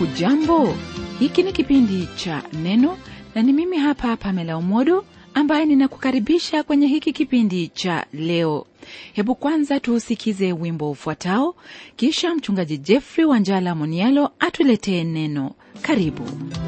hujambo hiki ni kipindi cha neno na ni mimi hapa pamela umodo ambaye ninakukaribisha kwenye hiki kipindi cha leo hebu kwanza tuusikize wimbo ufuatao kisha mchungaji jeffrey wanjala monialo atuletee neno karibu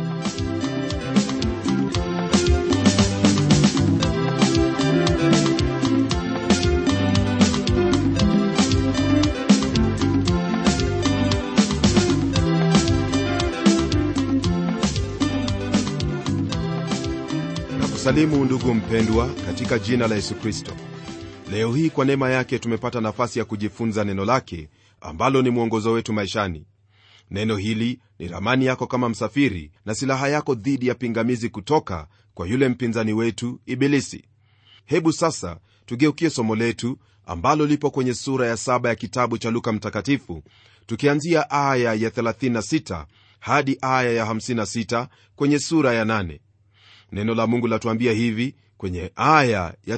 nakusalimu ndugu mpendwa katika jina la yesu kristo leo hii kwa neema yake tumepata nafasi ya kujifunza neno lake ambalo ni mwongozo wetu maishani neno hili ni ramani yako kama msafiri na silaha yako dhidi ya pingamizi kutoka kwa yule mpinzani wetu ibilisi hebu sasa tugeukie somo letu ambalo lipo kwenye sura ya saba ya kitabu cha luka mtakatifu tukianzia aya ya 36 hadi aya ya 56 kwenye sura ya 8 neno la mungu latuambia hivi kwenye aya ya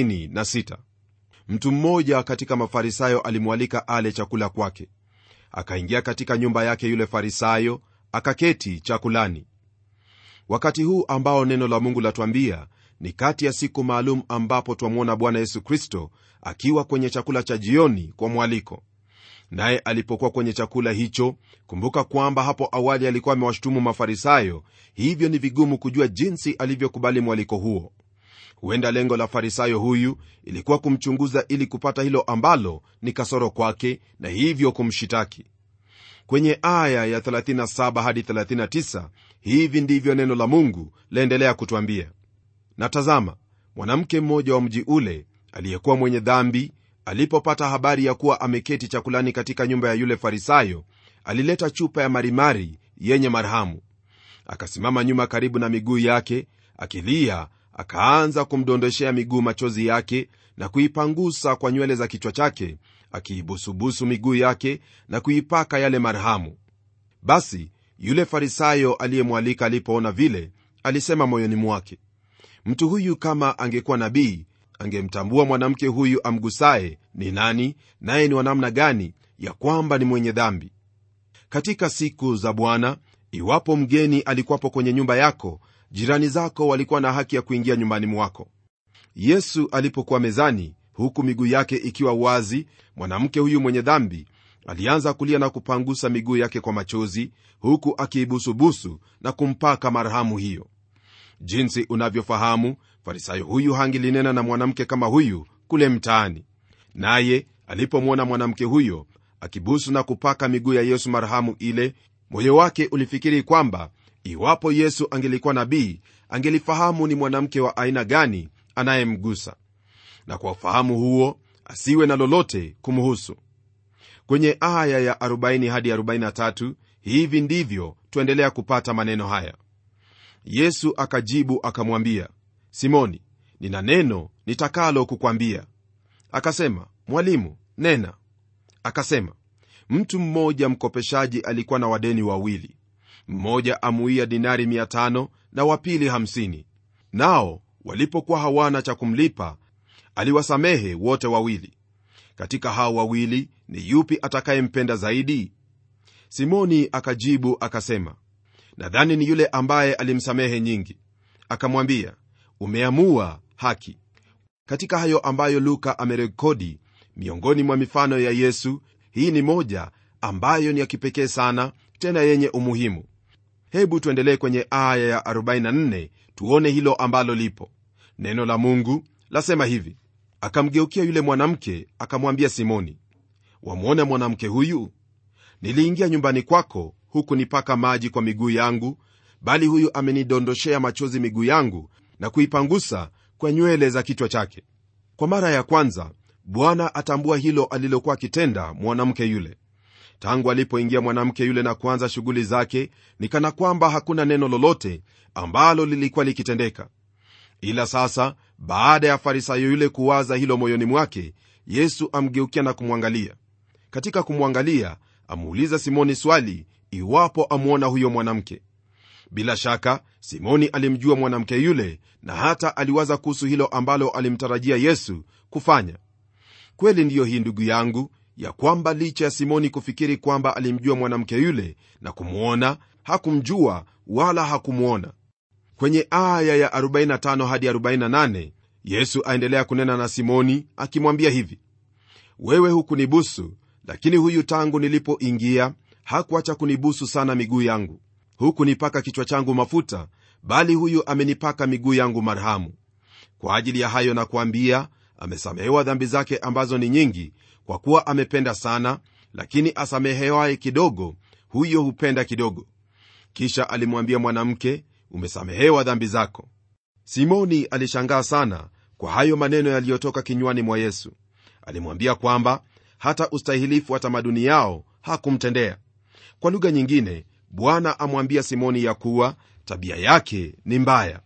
36 mtu mmoja katika mafarisayo alimwalika ale chakula kwake akaingia katika nyumba yake yule farisayo akaketi chakulani wakati huu ambao neno la mungu latuambia ni kati ya siku maalum ambapo twamwona bwana yesu kristo akiwa kwenye chakula cha jioni kwa mwaliko naye alipokuwa kwenye chakula hicho kumbuka kwamba hapo awali alikuwa amewashutumu mafarisayo hivyo ni vigumu kujua jinsi alivyokubali mwaliko huo huenda lengo la farisayo huyu ilikuwa kumchunguza ili kupata hilo ambalo ni kasoro kwake na hivyo kumshitaki kwenye aya ya 37 hadi 39 hivi ndivyo neno la mungu laendelea kutwambia na tazama mwanamke mmoja wa mji ule aliyekuwa mwenye dhambi alipopata habari ya kuwa ameketi chakulani katika nyumba ya yule farisayo alileta chupa ya marimari yenye marhamu akasimama nyuma karibu na miguu yake akilia akaanza kumdondoshea miguu machozi yake na kuipangusa kwa nywele za kichwa chake akiibusubusu miguu yake na kuipaka yale marhamu basi yule farisayo aliyemwalika alipoona vile alisema moyoni mwake mtu huyu kama angekuwa nabii angemtambua mwanamke huyu amgusaye ni nani naye ni wanamna gani ya kwamba ni mwenye dhambi katika siku za bwana iwapo mgeni alikuwapo kwenye nyumba yako jirani zako walikuwa na haki ya kuingia nyumbani mwako yesu alipokuwa mezani huku miguu yake ikiwa wazi mwanamke huyu mwenye dhambi alianza kulia na kupangusa miguu yake kwa machozi huku akiibusubusu na kumpaka marhamu hiyo jinsi unavyofahamu farisayo huyu hangilinena na mwanamke kama huyu kule mtaani naye alipomwona mwanamke huyo akibusu na kupaka miguu ya yesu marhamu ile moyo wake ulifikiri kwamba iwapo yesu angelikuwa nabii angelifahamu ni mwanamke wa aina gani anayemgusa na kwa ufahamu huo asiwe na lolote kumhusu kwenye aya ya 40 hadi 43 hivi ndivyo tuendelea kupata maneno haya yesu akajibu akamwambia simoni nina neno nitakalo kukwambia akasema mwalimu nena akasema mtu mmoja mkopeshaji alikuwa na wadeni wawili mmoja amuia dinari 500 na wapili 50 nao walipokuwa hawana cha kumlipa aliwasamehe wote wawili katika hao wawili ni yupi atakayempenda zaidi simoni akajibu akasema nadhani ni yule ambaye alimsamehe nyingi akamwambia umeamua haki katika hayo ambayo luka amerekodi miongoni mwa mifano ya yesu hii ni moja ambayo ni ya kipekee sana tena yenye umuhimu hebu tuendelee kwenye aya ya 44 tuone hilo ambalo lipo neno la mungu lasema hivi akamgeukia yule mwanamke akamwambia simoni wamwona mwanamke huyu niliingia nyumbani kwako huku nipaka maji kwa miguu yangu bali huyu amenidondoshea machozi miguu yangu na kuipangusa kwa nywele za kichwa chake kwa mara ya kwanza bwana atambua hilo alilokuwa akitenda mwanamke yule tangu alipoingia mwanamke yule na kuanza shughuli zake ni kana kwamba hakuna neno lolote ambalo lilikuwa likitendeka ila sasa baada ya farisayo yule kuwaza hilo moyoni mwake yesu amgeukia na kumwangalia katika kumwangalia amuuliza simoni swali iwapo amwona huyo mwanamke bila shaka simoni alimjua mwanamke yule na hata aliwaza kuhusu hilo ambalo alimtarajia yesu kufanya kweli ndiyo hii ndugu yangu ya kwamba licha ya simoni kufikiri kwamba alimjua mwanamke yule na kumwona hakumjua wala hakumwona kwenye aya ya 45 hadi 48 yesu aendelea kunena na simoni akimwambia hivi wewe hukunibusu lakini huyu tangu nilipoingia hakuacha kunibusu sana miguu yangu hukunipaka kichwa changu mafuta bali huyu amenipaka miguu yangu marhamu kwa ajili ya hayo nakuambia amesamehewa dhambi zake ambazo ni nyingi kwa kuwa amependa sana lakini asamehewaye kidogo huyo hupenda kidogo kisha alimwambia mwanamke umesamehewa dhambi zako simoni alishangaa sana kwa hayo maneno yaliyotoka kinywani mwa yesu alimwambia kwamba hata ustahilifu wa tamaduni yao hakumtendea kwa lugha nyingine bwana amwambia simoni ya kuwa tabia yake ni mbaya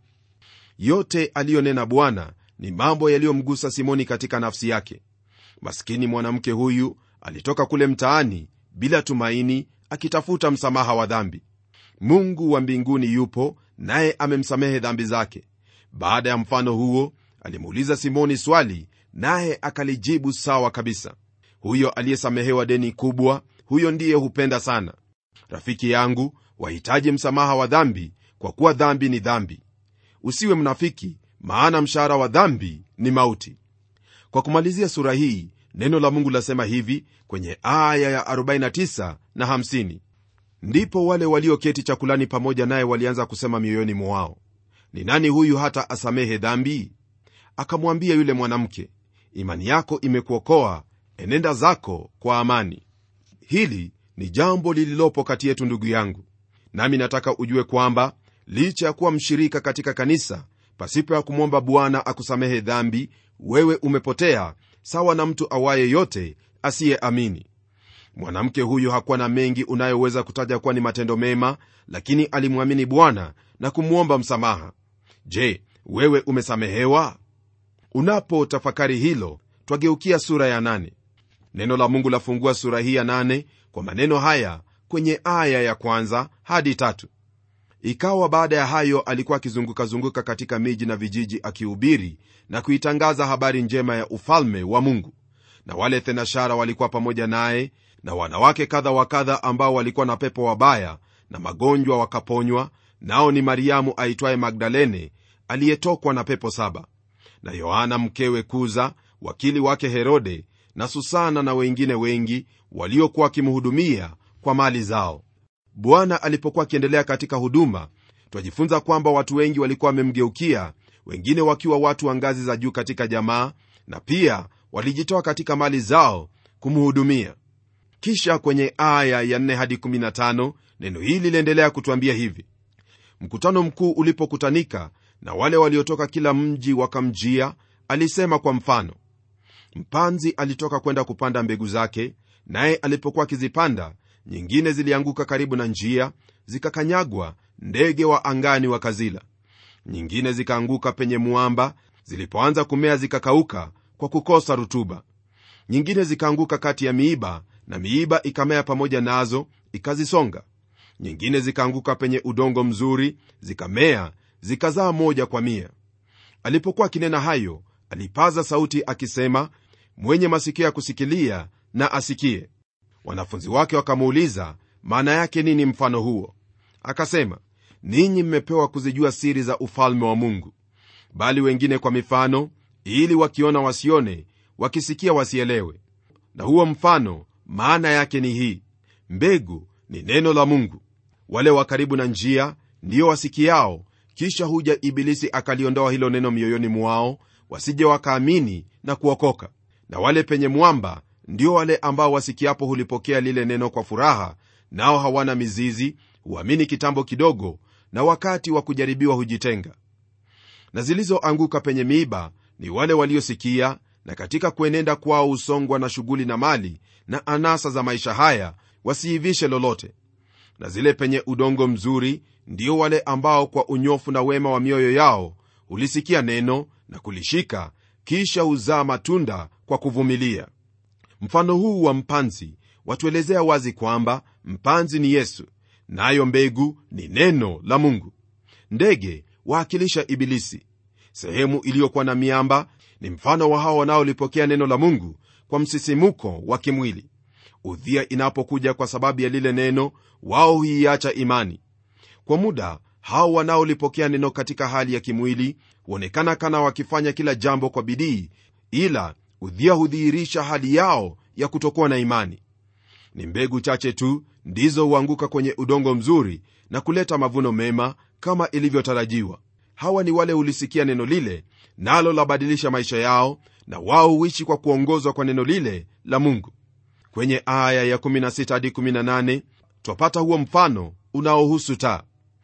yote aliyonena bwana ni mambo yaliyomgusa simoni katika nafsi yake maskini mwanamke huyu alitoka kule mtaani bila tumaini akitafuta msamaha wa dhambi mungu wa mbinguni yupo naye amemsamehe dhambi zake baada ya mfano huo alimuuliza simoni swali naye akalijibu sawa kabisa huyo aliyesamehewa deni kubwa huyo ndiye hupenda sana rafiki yangu wahitaji msamaha wa dhambi kwa kuwa dhambi ni dhambi usiwe mnafiki maana mshahara wa dhambi ni mauti kwa kumalizia sura hii neno la mungu lasema hivi kwenye aya ya 49 na 50 ndipo wale walioketi chakulani pamoja naye walianza kusema mioyoni mwao ni nani huyu hata asamehe dhambi akamwambia yule mwanamke imani yako imekuokoa enenda zako kwa amani hili ni jambo lililopo kati yetu ndugu yangu nami nataka ujue kwamba licha ya kuwa mshirika katika kanisa pasipo ya kumwomba bwana akusamehe dhambi wewe umepotea sawa na mtu awaye yote asiyeamini mwanamke huyu hakuwa na mengi unayoweza kutaja kuwa ni matendo mema lakini alimwamini bwana na kumwomba msamaha je wewe umesamehewa unapotafakari hilo twageukia sura ya nane. neno la mungu lafungua sura hii ya nane kwa maneno haya kwenye aya ya kwanza hadi tatu ikawa baada ya hayo alikuwa akizungukazunguka katika miji na vijiji akihubiri na kuitangaza habari njema ya ufalme wa mungu na wale thenashara walikuwa pamoja naye na wanawake kadha wa kadha ambao walikuwa na pepo wabaya na magonjwa wakaponywa nao ni mariamu aitwaye magdalene aliyetokwa na pepo saba na yohana mkewe kuza wakili wake herode na susana na wengine wengi waliokuwa wakimhudumia kwa mali zao bwana alipokuwa akiendelea katika huduma twajifunza kwamba watu wengi walikuwa wamemgeukia wengine wakiwa watu wa ngazi za juu katika jamaa na pia walijitoa katika mali zao kumhudumia kisha kwenye aya ya 4 hadi 15 neno hili liliendelea kutwambia hivi mkutano mkuu ulipokutanika na wale waliotoka kila mji wakamjia alisema kwa mfano mpanzi alitoka kwenda kupanda mbegu zake naye alipokuwa akizipanda nyingine zilianguka karibu na njia zikakanyagwa ndege wa angani wakazila nyingine zikaanguka penye mwamba zilipoanza kumea zikakauka kwa kukosa rutuba nyingine zikaanguka kati ya miiba na miiba ikamea pamoja nazo ikazisonga nyingine zikaanguka penye udongo mzuri zikamea zikazaa moja kwa mia alipokuwa akinena hayo alipaza sauti akisema mwenye masikio ya kusikilia na asikie wanafunzi wake wakamuuliza maana yake nini mfano huo akasema ninyi mmepewa kuzijua siri za ufalme wa mungu bali wengine kwa mifano ili wakiona wasione wakisikia wasielewe na huo mfano maana yake ni hii mbegu ni neno la mungu wale wa karibu na njia ndiyo wasikiao kisha huja ibilisi akaliondoa hilo neno mioyoni mwao wasije wakaamini na kuokoka na wale penye mwamba ndio wale ambao wasikiapo hulipokea lile neno kwa furaha nao hawana mizizi huamini kitambo kidogo na wakati wa kujaribiwa hujitenga na zilizoanguka penye miiba ni wale waliosikia na katika kuenenda kwao husongwa na shughuli na mali na anasa za maisha haya wasiivishe lolote na zile penye udongo mzuri ndio wale ambao kwa unyofu na wema wa mioyo yao hulisikia neno na kulishika kisha huzaa matunda kwa kuvumilia mfano huu wa mpanzi watuelezea wazi kwamba mpanzi ni yesu nayo na mbegu ni neno la mungu ndege waakilisha ibilisi sehemu iliyokuwa na miamba ni mfano wa hao wanaolipokea neno la mungu kwa msisimuko wa kimwili udhia inapokuja kwa sababu ya lile neno wao huiacha imani kwa muda hao wanaolipokea neno katika hali ya kimwili huonekana kana wakifanya kila jambo kwa bidii ila udhia hudhihirisha hali yao ya kutokuwa na imani ni mbegu chache tu ndizo huanguka kwenye udongo mzuri na kuleta mavuno mema kama ilivyotarajiwa hawa ni wale hulisikia neno lile nalo labadilisha maisha yao na wao huishi kwa kuongozwa kwa neno lile la mungu kwenye aya ya 16 hadi 18 twapata huo mfano unaohusu taa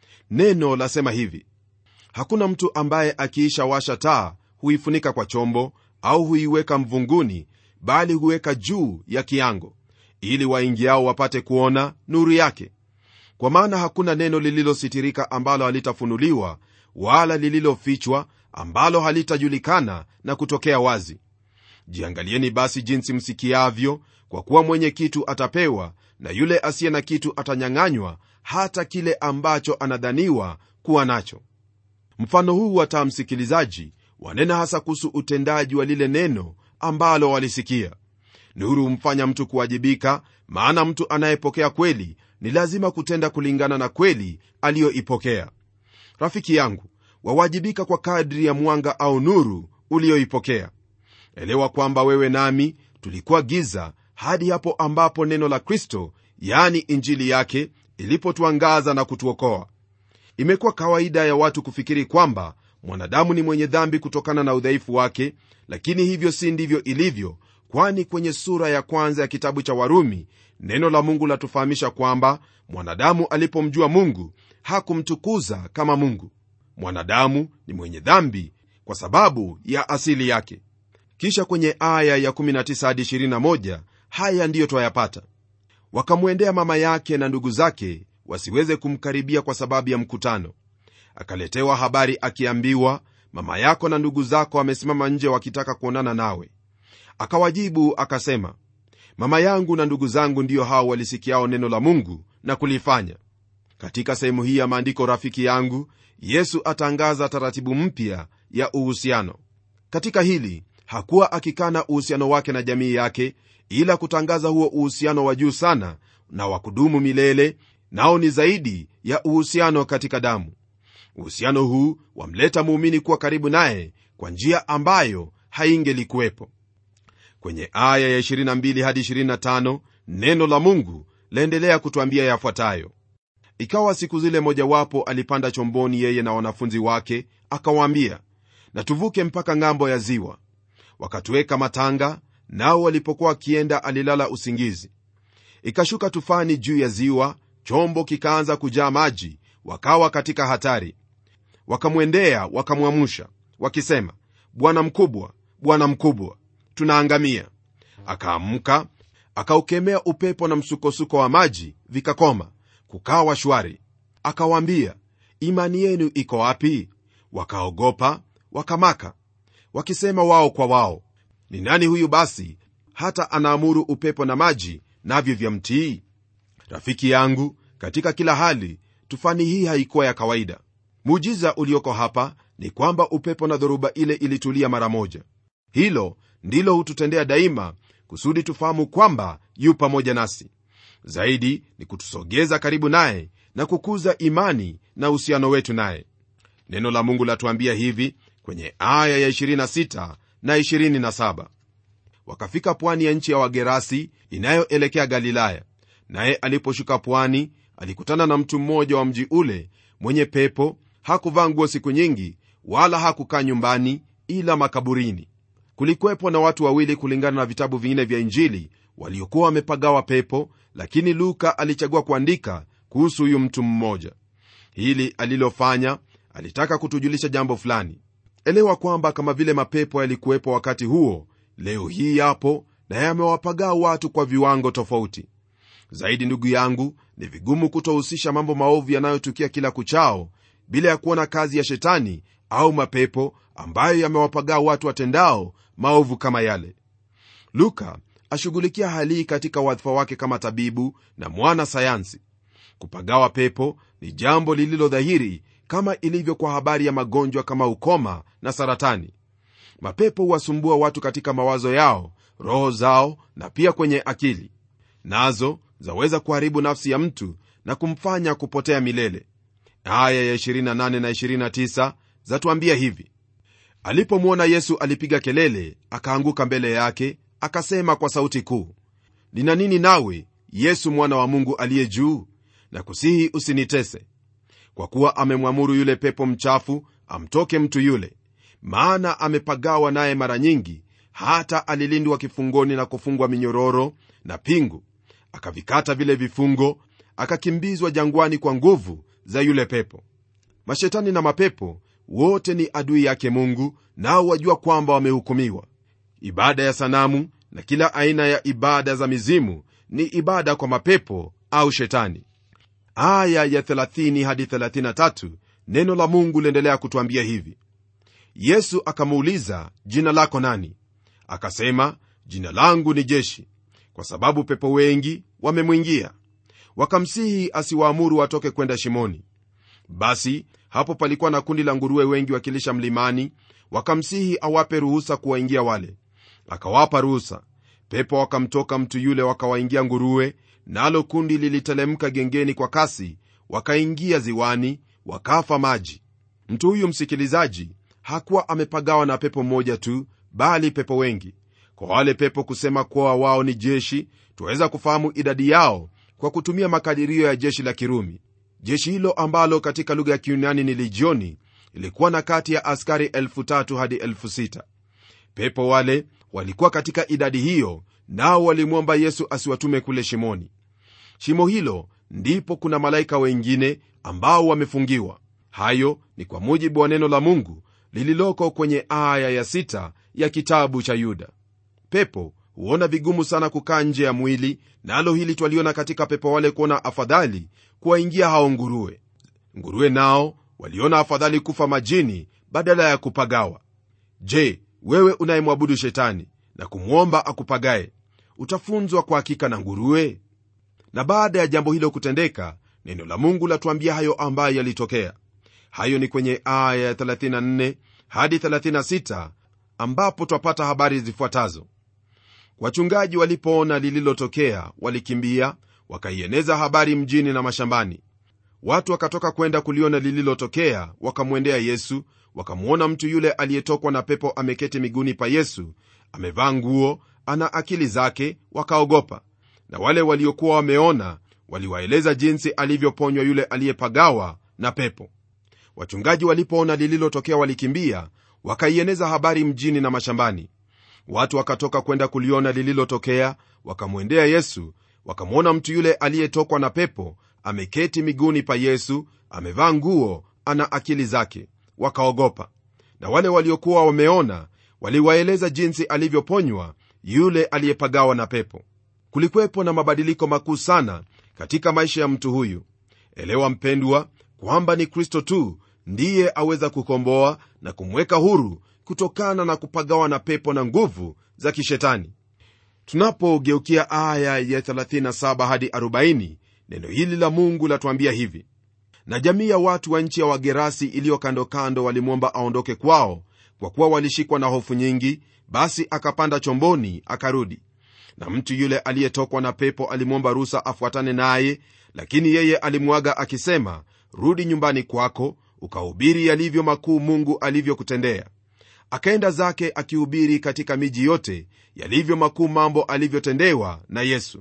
neno lasema hivi hakuna mtu ambaye akiisha washa taa huifunika kwa chombo au huiweka mvunguni bali huweka juu ya kiango ili waingiao wapate kuona nuru yake kwa maana hakuna neno lililositirika ambalo halitafunuliwa wala lililofichwa ambalo halitajulikana na kutokea wazi jiangalieni basi jinsi msikiavyo kwa kuwa mwenye kitu atapewa na yule asiye na kitu atanyang'anywa hata kile ambacho anadhaniwa kuwa nacho mfano huu wa taa msikilizaji wanena hasa kuhusu utendaji wa lile neno ambalo walisikia nuru humfanya mtu kuwajibika maana mtu anayepokea kweli ni lazima kutenda kulingana na kweli aliyoipokea rafiki yangu wawajibika kwa kadri ya mwanga au nuru uliyoipokea elewa kwamba wewe nami tulikuwa giza hadi hapo ambapo neno la kristo yani injili yake ilipotuangaza na kutuokoa imekuwa kawaida ya watu kufikiri kwamba mwanadamu ni mwenye dhambi kutokana na udhaifu wake lakini hivyo si ndivyo ilivyo kwani kwenye sura ya kwanza ya kitabu cha warumi neno la mungu latufahamisha kwamba mwanadamu alipomjua mungu hakumtukuza kama mungu mwanadamu ni mwenye dhambi kwa sababu ya asili yake kisha kwenye aya ya 19 hadi 21 haya ndiyo twayapata wakamwendea mama yake na ndugu zake wasiweze kumkaribia kwa sababu ya mkutano akaletewa habari akiambiwa mama yako na ndugu zako wamesimama nje wakitaka kuonana nawe akawajibu akasema mama yangu na ndugu zangu ndiyo hao walisikiao neno la mungu na kulifanya katika sehemu hii ya maandiko rafiki yangu yesu atangaza taratibu mpya ya uhusiano katika hili hakuwa akikana uhusiano wake na jamii yake ila kutangaza huo uhusiano wa juu sana na wa kudumu milele nao ni zaidi ya uhusiano katika damu uhusiano huu wamleta muumini kuwa karibu naye kwa njia ambayo haingelikuwepo kwenye aya ya 22 hadi 25 neno la mungu laendelea kutwambia yafuatayo ikawa siku zile mojawapo alipanda chomboni yeye na wanafunzi wake akawaambia na tuvuke mpaka ng'ambo ya ziwa wakatuweka matanga nao walipokuwa wakienda alilala usingizi ikashuka tufani juu ya ziwa chombo kikaanza kujaa maji wakawa katika hatari wakamwendea wakamwamusha wakisema bwana mkubwa bwana mkubwa tunaangamia akaamka akaukemea upepo na msukosuko wa maji vikakoma kukawa shwari akawaambia imani yenu iko wapi wakaogopa wakamaka wakisema wao kwa wao ni nani huyu basi hata anaamuru upepo na maji navyo vya mtii rafiki yangu katika kila hali tufani hii haikuwa ya kawaida muujiza ulioko hapa ni kwamba upepo na dhoruba ile ilitulia mara moja hilo ndilo hututendea daima kusudi tufahamu kwamba yu pamoja nasi zaidi ni kutusogeza karibu naye na kukuza imani na uhusiano wetu naye neno la mungu latuambia hivi kwenye aya ya 26 na 27 wakafika pwani ya nchi ya wagerasi inayoelekea galilaya naye aliposhuka pwani alikutana na mtu mmoja wa mji ule mwenye pepo hakuvaa nguo siku nyingi wala hakukaa nyumbani ila makaburini kulikuwepo na watu wawili kulingana na vitabu vingine vya injili waliokuwa wamepagawa pepo lakini luka alichagua kuandika kuhusu huyu mtu mmoja hili alilofanya alitaka kutujulisha jambo fulani elewa kwamba kama vile mapepo yalikuwepo wakati huo leo hii yapo na yamewapagaa watu kwa viwango tofauti zaidi ndugu yangu ni vigumu kutohusisha mambo maovu yanayotukia kila kuchao bila ya kuona kazi ya shetani au mapepo ambayo yamewapagaa watu watendao maovu kama yale luka ashughulikia hali hii katika wadhifa wake kama tabibu na mwana sayansi kupagawa pepo ni jambo lililo dhahiri kama ilivyo kwa habari ya magonjwa kama ukoma na saratani mapepo huwasumbua watu katika mawazo yao roho zao na pia kwenye akili nazo zaweza kuharibu nafsi ya mtu na kumfanya kupotea milele aya ya 28 na 29 zatuambia hivi alipomwona yesu alipiga kelele akaanguka mbele yake akasema kwa sauti kuu nina nini nawe yesu mwana wa mungu aliye juu na kusihi usinitese kwa kuwa amemwamuru yule pepo mchafu amtoke mtu yule maana amepagawa naye mara nyingi hata alilindwa kifungoni na kufungwa minyororo na pingu akavikata vile vifungo akakimbizwa jangwani kwa nguvu za yule pepo mashetani na mapepo wote ni adui yake mungu nao wajua kwamba wamehukumiwa ibada ya sanamu na kila aina ya ibada za mizimu ni ibada kwa mapepo au shetani aya ya 30 hadi 33 neno la mungu liendelea kutwambia hivi yesu akamuuliza jina lako nani akasema jina langu ni jeshi kwa sababu pepo wengi wamemwingia wakamsihi asiwaamuru watoke kwenda shimoni basi hapo palikuwa na kundi la nguruwe wengi wakilisha mlimani wakamsihi awape ruhusa kuwaingia wale akawapa ruhusa pepo wakamtoka mtu yule wakawaingia nguruwe nalo kundi lilitelemka gengeni kwa kasi wakaingia ziwani wakafa maji mtu huyu msikilizaji hakuwa amepagawa na pepo mmoja tu bali pepo wengi kwa wale pepo kusema kuwa wao ni jeshi twaweza kufahamu idadi yao kwa kutumia makadirio ya jeshi la kirumi jeshi hilo ambalo katika lugha ya kiunani ni lijioni ilikuwa na kati ya askari 3 hadi 6 pepo wale walikuwa katika idadi hiyo nao walimwomba yesu asiwatume kule shimoni shimo hilo ndipo kuna malaika wengine ambao wamefungiwa hayo ni kwa mujibu wa neno la mungu lililoko kwenye aya ya sita ya kitabu cha yuda pepo huona vigumu sana kukaa nje ya mwili nalo na hili twaliona katika pepo wale kuona afadhali kuwaingia hao nguruwe nguruwe nao waliona afadhali kufa majini badala ya kupagawa je wewe unayemwabudu shetani na kumwomba akupagaye utafunzwa kwa hakika na nguruwe na baada ya jambo hilo kutendeka neno la mungu latuambia hayo ambayo yalitokea hayo ni kwenye aya ya 34 hadi 36 ambapo twapata habari zifuatazo wachungaji walipoona lililotokea walikimbia wakaieneza habari mjini na mashambani watu wakatoka kwenda kuliona lililotokea wakamwendea yesu wakamwona mtu yule aliyetokwa na pepo ameketi miguuni pa yesu amevaa nguo ana akili zake wakaogopa na wale waliokuwa wameona waliwaeleza jinsi alivyoponywa yule aliyepagawa na pepo wachungaji walipoona lililotokea walikimbia wakaieneza habari mjini na mashambani watu wakatoka kwenda kuliona lililotokea wakamwendea yesu wakamwona mtu yule aliyetokwa na pepo ameketi miguuni pa yesu amevaa nguo ana akili zake wakaogopa na wale waliokuwa wameona waliwaeleza jinsi alivyoponywa yule aliyepagawa na pepo kulikuwepo na mabadiliko makuu sana katika maisha ya mtu huyu elewa mpendwa kwamba ni kristo tu ndiye aweza kukomboa na kumweka huru kutokana na kupagawa na pepo na nguvu za kishetani tunapogeukia aya ya 37 hadi 40 neno hili la mungu latuambia hivi na jamii ya watu wa nchi ya wagerasi iliyo kando kando walimwomba aondoke kwao kwa kuwa walishikwa na hofu nyingi basi akapanda chomboni akarudi na mtu yule aliyetokwa na pepo alimwomba ruhusa afuatane naye lakini yeye alimwaga akisema rudi nyumbani kwako ukahubiri yalivyo makuu mungu alivyokutendea akaenda zake akihubiri katika miji yote yalivyo makuu mambo alivyotendewa na yesu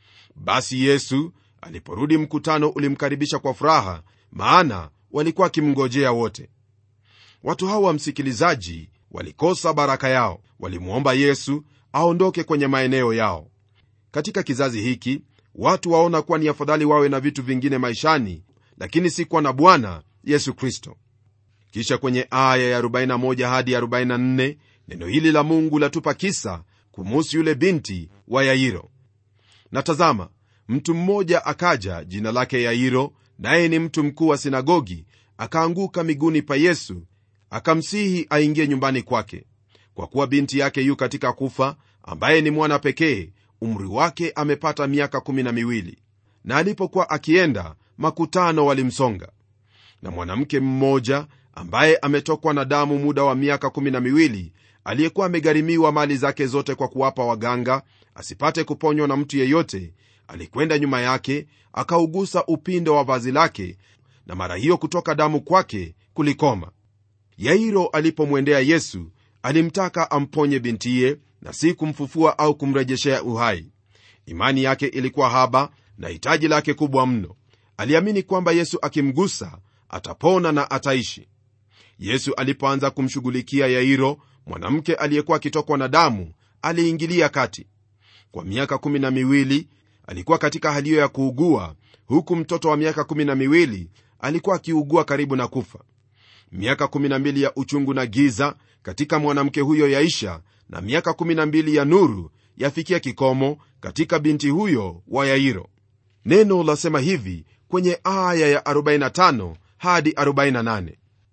basi yesu aliporudi mkutano ulimkaribisha kwa furaha maana walikuwa wakimngojea wote watu hawa msikilizaji walikosa baraka yao walimwomba yesu aondoke kwenye maeneo yao katika kizazi hiki watu waona kuwa ni afadhali wawe na vitu vingine maishani lakini si kuwa na bwana yesu kristo kisha kwenye aya ya 41 hadi 44 neno hili la mungu latupa kisa kumuhusu yule binti wa yairo na tazama mtu mmoja akaja jina lake yairo naye ni mtu mkuu wa sinagogi akaanguka miguuni pa yesu akamsihi aingie nyumbani kwake kwa kuwa binti yake yu katika kufa ambaye ni mwana pekee umri wake amepata miaka kumi na miwili na alipokuwa akienda makutano walimsonga na mwanamke mmoja ambaye ametokwa na damu muda wa miaka kumi na miwili aliyekuwa amegharimiwa mali zake zote kwa kuwapa waganga asipate kuponywa na mtu yeyote alikwenda nyuma yake akaugusa upindo wa vazi lake na mara hiyo kutoka damu kwake kulikoma yairo alipomwendea yesu alimtaka amponye bintiye na si kumfufua au kumrejeshea uhai imani yake ilikuwa haba na hitaji lake kubwa mno aliamini kwamba yesu akimgusa atapona na ataishi yesu alipoanza kumshughulikia yairo mwanamke aliyekuwa akitokwa na damu aliingilia kati kwa miaka kumi na miwili alikuwa katika hali hiyo ya kuugua huku mtoto wa miaka kumi na miwili alikuwa akiugua karibu na kufa miaka kumi na mbili ya uchungu na giza katika mwanamke huyo yaisha na miaka kumi na mbili ya nuru yafikia kikomo katika binti huyo wa yairo neno lasema hivi kwenye aya ya 45 hadi 48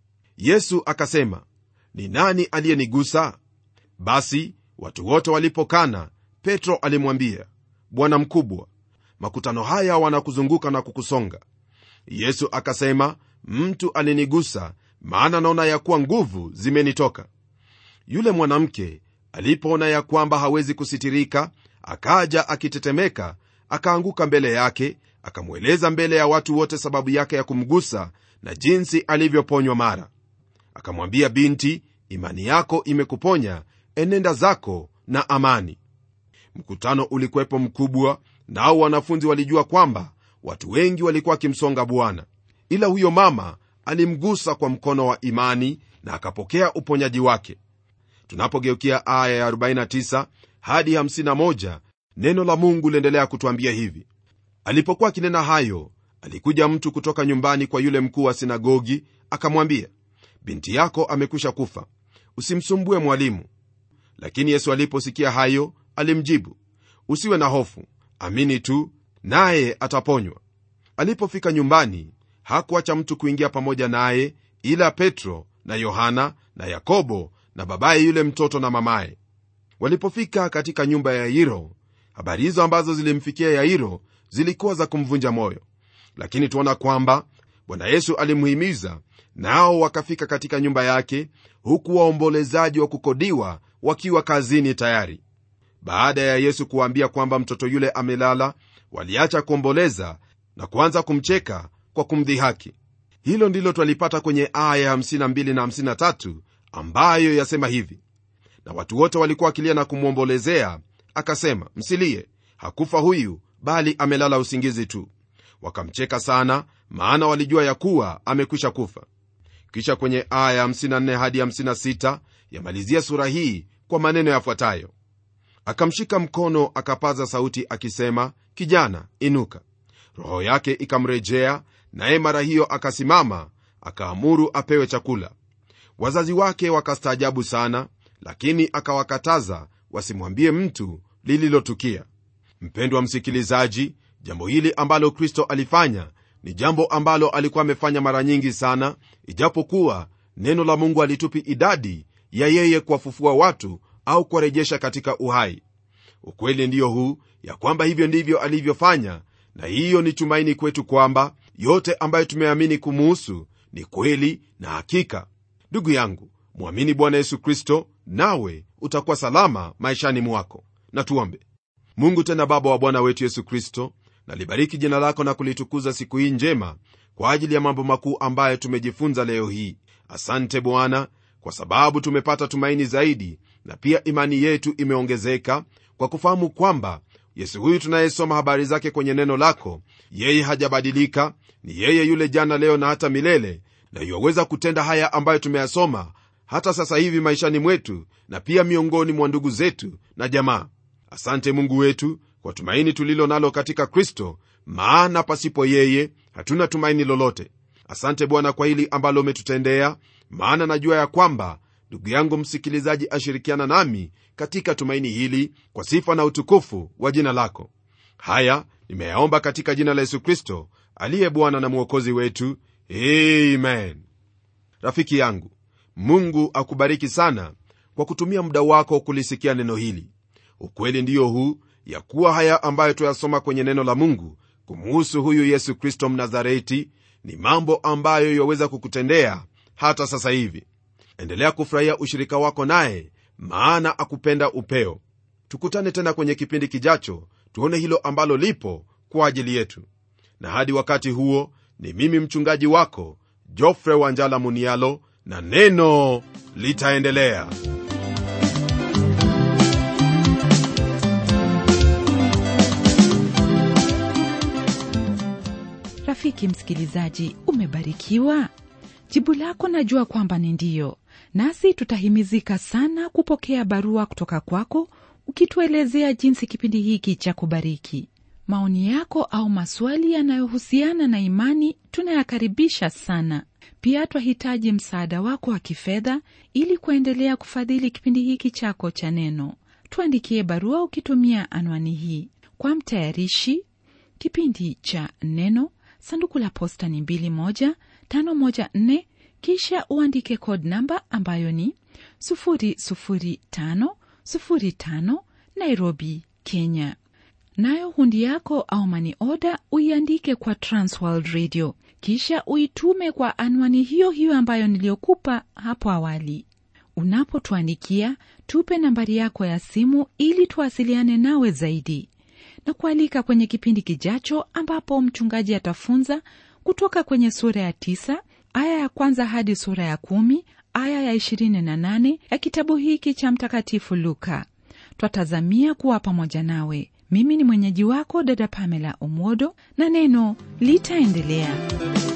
yesu akasema ni nani aliyenigusa basi watu wote walipokana petro alimwambia bwana mkubwa makutano haya wanakuzunguka na kukusonga yesu akasema mtu alinigusa maana naona ya kuwa nguvu zimenitoka yule mwanamke alipoona ya kwamba hawezi kusitirika akaja akitetemeka akaanguka mbele yake akamweleza mbele ya watu wote sababu yake ya kumgusa na jinsi alivyoponywa mara akamwambia binti imani yako imekuponya enenda zako na amani mkutano ulikuwepo mkubwa nao wanafunzi walijua kwamba watu wengi walikuwa wakimsonga bwana ila huyo mama alimgusa kwa mkono wa imani na akapokea uponyaji wake tunapogeukia aya ya 49 hadi 51 neno la mungu liendelea kutwambia hivi alipokuwa akinena hayo alikuja mtu kutoka nyumbani kwa yule mkuu wa sinagogi akamwambia binti yako amekwisha kufa usimsumbue mwalimu lakini yesu aliposikia hayo alimjibu usiwe na hofu amini tu naye ataponywa alipofika nyumbani hakuacha mtu kuingia pamoja naye ila petro na yohana na yakobo na babaye yule mtoto na mamaye walipofika katika nyumba ya yairo habari hizo ambazo zilimfikia yairo zilikuwa za kumvunja moyo lakini tuona kwamba bwana yesu alimhimiza nao wakafika katika nyumba yake huku waombolezaji wa kukodiwa wakiwa kazini tayari baada ya yesu kuwaambia kwamba mtoto yule amelala waliacha kuomboleza na kuanza kumcheka kwa kumdhihaki hilo ndilo twalipata kwenye aya 52 na 53 ambayo yasema hivi na watu wote walikuwa wakilia na kumwombolezea akasema msilie hakufa huyu bali amelala usingizi tu wakamcheka sana maana walijua ya kuwa amekwisha kufa kisha kwenye aya 54 hadi 56 yamalizia sura hii kwa maneno yafuatayo akamshika mkono akapaza sauti akisema kijana inuka roho yake ikamrejea naye mara hiyo akasimama akaamuru apewe chakula wazazi wake wakastaajabu sana lakini akawakataza wasimwambie mtu lililotukia mpendwa msikilizaji jambo hili ambalo kristo alifanya ni jambo ambalo alikuwa amefanya mara nyingi sana ijapokuwa neno la mungu alitupi idadi ya yeye kuwafufua watu au kuwarejesha katika uhai ukweli ndiyo huu ya kwamba hivyo ndivyo alivyofanya na hiyo ni tumaini kwetu kwamba yote ambayo tumeamini kumuhusu ni kweli na hakika ndugu yangu mwamini bwana yesu kristo nawe utakuwa salama maishani mwako na tuombe mungu tena baba wa bwana wetu yesu kristo nalibariki jina lako na kulitukuza siku hii njema kwa ajili ya mambo makuu ambayo tumejifunza leo hii asante bwana kwa sababu tumepata tumaini zaidi na pia imani yetu imeongezeka kwa kufahamu kwamba yesu huyu tunayesoma habari zake kwenye neno lako yeye hajabadilika ni yeye yule jana leo na hata milele na yuwaweza kutenda haya ambayo tumeyasoma hata sasa hivi maishani mwetu na pia miongoni mwa ndugu zetu na jamaa asante mungu wetu kwa tumaini tulilo nalo katika kristo maana pasipo yeye hatuna tumaini lolote asante bwana kwa hili ambalo umetutendea maana najua ya kwamba ndugu yangu msikilizaji ashirikiana nami katika tumaini hili kwa sifa na utukufu wa jina lako haya nimeyaomba katika jina la yesu kristo aliye bwana na mwokozi wetu amen rafiki yangu mungu akubariki sana kwa kutumia muda wako kulisikia neno hili ukweli ndiyo huu ya kuwa haya ambayo tuyasoma kwenye neno la mungu kumuhusu huyu yesu kristo mnazareti ni mambo ambayo yaweza kukutendea hata sasa hivi endelea kufurahia ushirika wako naye maana akupenda upeo tukutane tena kwenye kipindi kijacho tuone hilo ambalo lipo kwa ajili yetu na hadi wakati huo ni mimi mchungaji wako jofre wanjala munialo na neno litaendelea rafiki msikilizaji umebarikiwa jibu lako najua kwamba ni ndiyo nasi tutahimizika sana kupokea barua kutoka kwako ukituelezea jinsi kipindi hiki cha kubariki maoni yako au maswali yanayohusiana na imani tunayakaribisha sana pia twahitaji msaada wako wa kifedha ili kuendelea kufadhili kipindi hiki chako cha neno tuandikie barua ukitumia anwani hii kwa mtayarishi kipindi cha neno sanduku la posta ni 2154 kisha uandike code namba ambayo ni 00505 nairobi kenya nayo hundi yako au mani oda uiandike kwa transworld radio kisha uitume kwa anwani hiyo hiyo ambayo niliyokupa hapo awali unapotuandikia tupe nambari yako ya simu ili tuwasiliane nawe zaidi na kualika kwenye kipindi kijacho ambapo mchungaji atafunza kutoka kwenye sura ya tisa aya ya kwanza hadi sura ya kumi aya ya ishirini na nane ya kitabu hiki cha mtakatifu luka twatazamia kuwa pamoja nawe mimi ni mwenyeji wako dada pamela omwodo na neno litaendelea